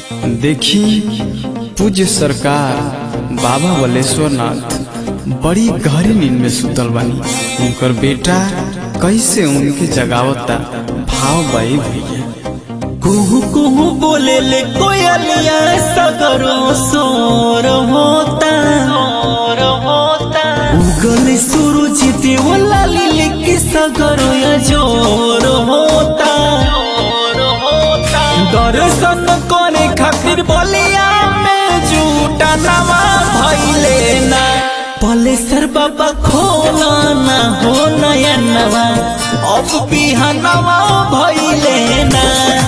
देखी पूज्य सरकार बाबा बलेश्वर नाथ बड़ी गहरी नींद में सुतल बानी उनकर बेटा कैसे उनके जगावता भाव बाई भैया कुहू कुहू बोले ले कोयलिया सगरो सोर होता सोर होता उगल सूरज देवला लिले की सगरो या जोर होता जोर होता दर्शन करे खातिर बोलिया में झूठा नवा भइले ना पलेसर बाबा खोला ना हो नया नवा अब बिहानवा भइले ना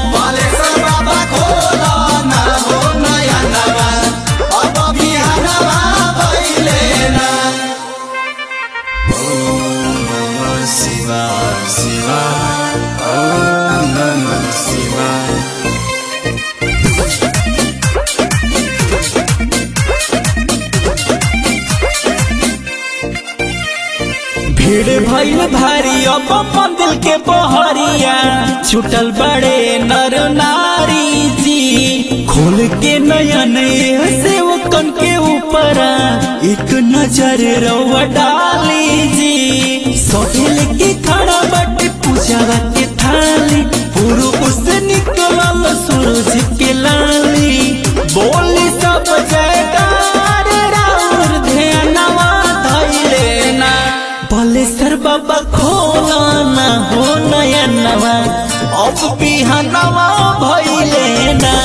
भीड़ भइल भारी अब मंदिर के बहरिया छुटल बड़े नर नारी जी खोल के नयन से वो कन के ऊपर एक नजर रवा डाली जी सोहेल के खड़ा बटे पूजावा के थाली पूर्व से निकलल सूरज के लाली बोली सब जयकार राउर ध्यानवा धैले ना बलेसर बाबा खोला ना हो नया नवा अब बिहानवा भइले ना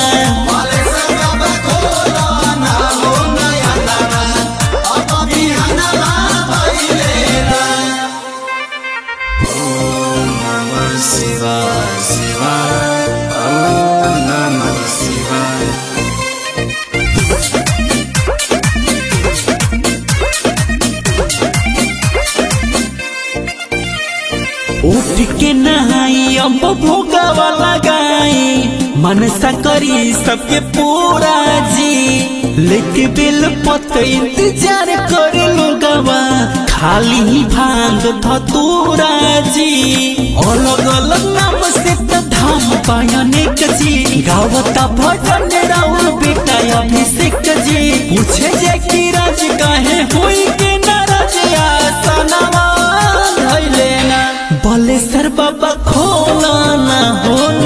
उठ के नहाई अब भोगावा लगाई मनसा करी सबके पूरा जी लेके बेल पत इंतजार करे लोगवा खाली ही भांग धतूरा जी अलग अलग नाम से त धाम पायनेक जी गावता भजन राउर बेटा अभिषेक जी पूछे जे की राज काहे होई के नाराज आसनवा धैले ना बलेसर बाबा खोला ना हो